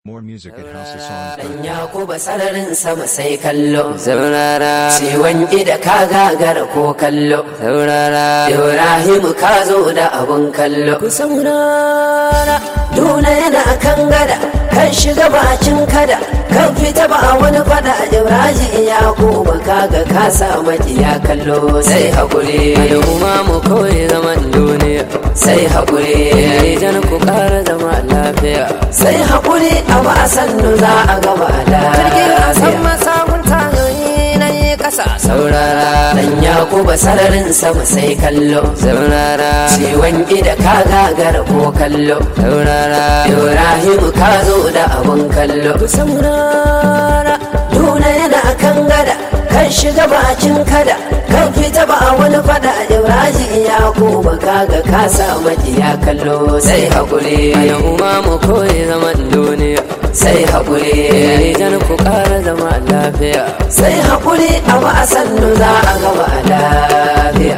More music at houseofsongs.com. Dan Yakuba sararin sama sai kallo. saurara Ciwon ida ka gagara ko kallo. saurara Ibrahim ka zo da abun kallo. ku saurara Duna yana kan gada, kan shiga bakin kada, kan fita ba wani fada Ibrahim Yakuba kaga ka sa ya kallo sai hakuri. al'umma mu kawai zaman duniya Sai hakuri. idan ku ƙara zama lafiya Sai hakuri a ba sannu za a gaba jirgin a san lafiya. masakun tayoyi na yi ƙasa saurara Dan Yakuba sararin sama sai kallo. saurara Ciwon ida ka gagara ko kallo. saurara Ibrahim ka zo da abun kallo. ku saurara Duna yana kan gada, kan shiga bakin kada, kan fita ba wani fada Ibrahim ya kuma kaga ka sa ya kallo sai hakuri. al'umma mu kawai zaman duniya Sai hakuri. idan ku ƙara zama lafiya Sai hakuri a ba sannu za a gaba lafiya.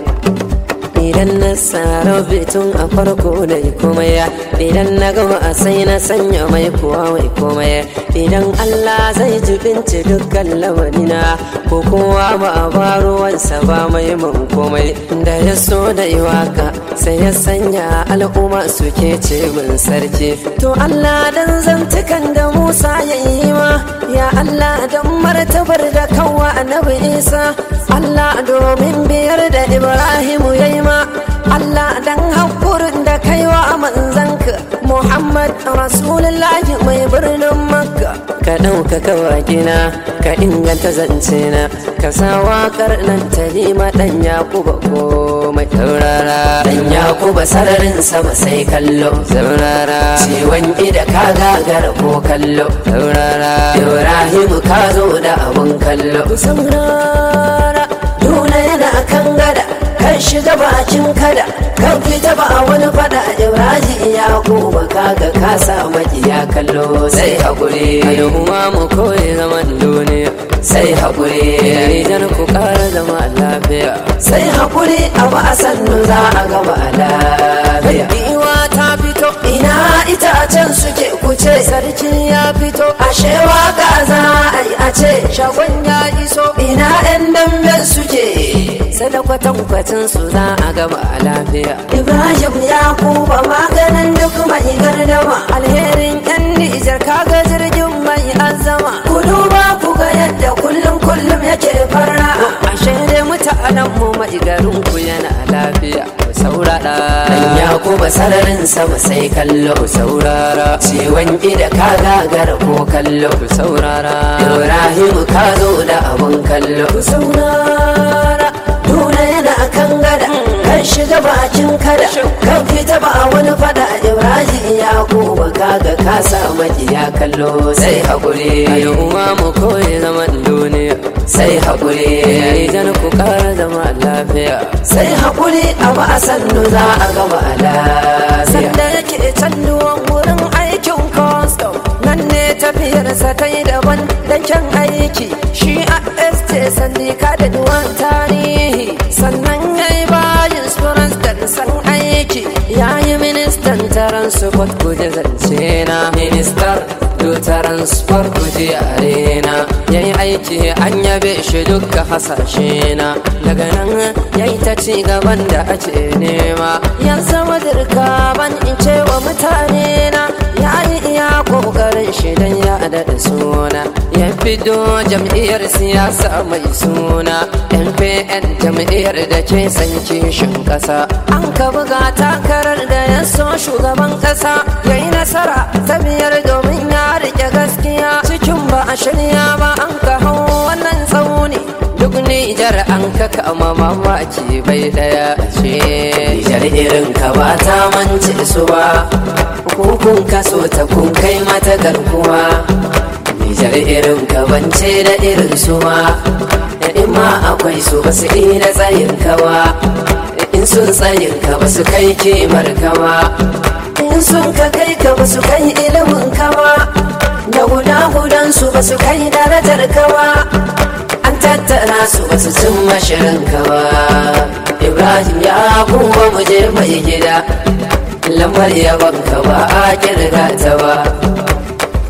idan na tsara bitun a farko da komai idan na gama a sai na sanya mai kuwa mai komai idan Allah zai jibinci dukkan lamarina ko kowa ba a baruwansa ba mai man komai da ya so da iwaka sai ya sanya al'umma suke ce min sarki to Allah dan zantukan da Musa ya yi ma ya Allah dan martabar da kawwa annabi Isa Allah domin biyar da Ibrahimu ya yi ma Allah dan haƙurin da kaiwa manzanka Muhammad Rasulullahi mai birnin Makka ka ɗaukaka wakina ka inganta zance na ka sa waƙar nan ta ma ɗan Yakuba komai saurara Dan Yakuba sararin sama sai kallo. saurara Ciwon ida ka gagara ko kallo. saurara Ibrahim ka zo da abun kallo. saurara Duna yana kan gada, kan shiga bakin kada, kan fita ba wani fada Ibrahim ya kuma kaga ka sa ya kallo sai hakuri. al'umma mu koyi zaman duniya Sai hakuri. idan ku ƙara zama lafiya Sai hakuri a ba sannu za a gaba lafiya. Iwa ta fito Ina itacen suke kuce sarki ya fito ashe waka za a yi a ce shagon ya iso ina 'yan damben suke. sadakwatan kwacin su za a gaba lafiya Ibrahim ya kuba maganin duk mai gardama alherin yan nijar kaga jirgin mai azama ku duba ku ga yadda kullum kullum yake farra ashe dai mutanen mu mai garin ku yana lafiya ku saurara dan ya kuba sararin sama sai kallo ku saurara ciwon ida ka gagara ko kallo ku saurara Ibrahim ka zo da abun kallo ku saurara Duna yana kan gada kan shiga bakin kada kan fita ba wani fada Ibrahim ya kuba kaga ka sa ya kallo sai hakuri al'umma mu koyi zaman duniya sai hakuri idan ku ƙara zama lafiya sai hakuri a ba sannu za a gaba lafiya sanda yake canduwan wurin aikin custom nan ne tafiyarsa ta yi daban da kyan aiki shi a este sandika da duwan tarihi sannan ya yi bayan surans da san aiki ya yi ministan transport kuje zance na ministar do transport kuje arena ya yi aiki an yabe shi duka hasashe na daga nan ya yi ta ci gaban da ake nema ya zama dirka ban in ce wa mutane na ya yi iya kokarin shi dan ya daɗa suna ya fito jam'iyyar siyasa mai suna mpn jam'iyyar da ke san kishin ƙasa an ka buga takarar da ya so shugaban ƙasa ya yi nasara ta biyar domin ya rike gaskiya cikin ba a shirya ba an ka hau wannan tsauni duk nijar an ka kama mamaki bai daya ce Nijar irin ka ba ta mance su ba Kukun kaso ta kun kai mata garkuwa Nijar irin ka bance da irin su ma In ma akwai su ba su ina tsayin ka ba In sun tsayin ka ba su kai kimar ka ba In sun ka kai ka ba su kai ilimin ka ba Da guda gudan su ba su kai darajar ka ba An tattara su ba su cin mashirin ka ba Ibrahim ya kuma mu je mai gida lambar yaban ka ba a kirga ta ba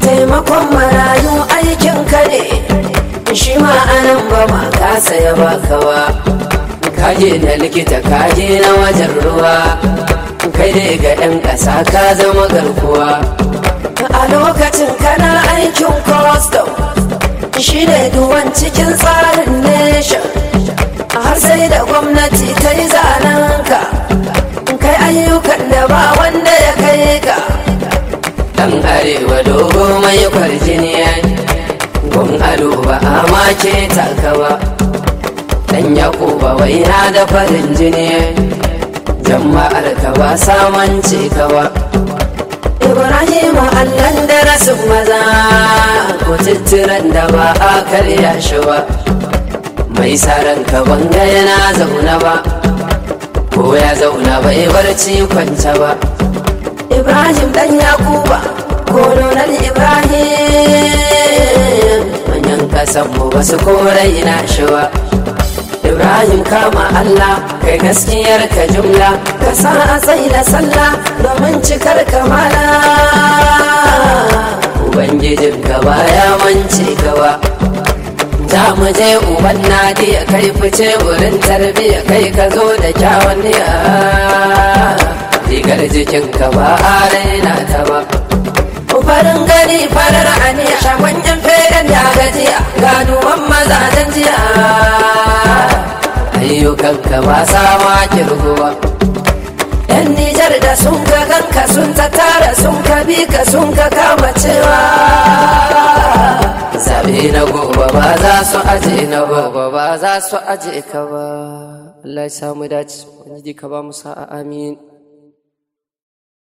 shi ma anan ba ma kasa ya baka ba kaje na likita kaje na wajen ruwa kai dai ga 'yan ƙasa ka zama garkuwa a lokacin kana aikin custom shi ne duwan cikin tsarin nation har sai da gwamnati ta yi zanenka kai ayyukan da ba wanda ya kai ka dan arewa dogo mai kwarjini gun ado ba a make taka ba dan yakuba waina da farin jini jama'ar ka ba samance ka ba ibrahim allan da rasu maza ko tittiran da ba a karya shi ba mai saran ka banga yana zauna ba ko ya zauna bai barci kwanta ba ibrahim dan yakuba kolonar ibrahim manyan kasanmu ba su korai na shi ba ibrahim kama allah kai gaskiyar ka jumla ka sa a tsaye da sallah domin cikar kamala ubangijin ka baya mance gaba za mu je uban nadi ya kai fice wurin tarbiyya kai ka zo da kyawun niyya rigar jikin ka ba a raina ta ba farin gani farar aniya shagon yan feren da gajiya ganuwan mazajen jiya ayyukan ka ba sama kirguwa yan nijar da sun ka ganka sun ta tara sun ka bi ka sun ka kama cewa zabe na gobe ba za su aje na gobe ba za su aje ka ba Allah ya samu dace wani ka ba mu sa'a amin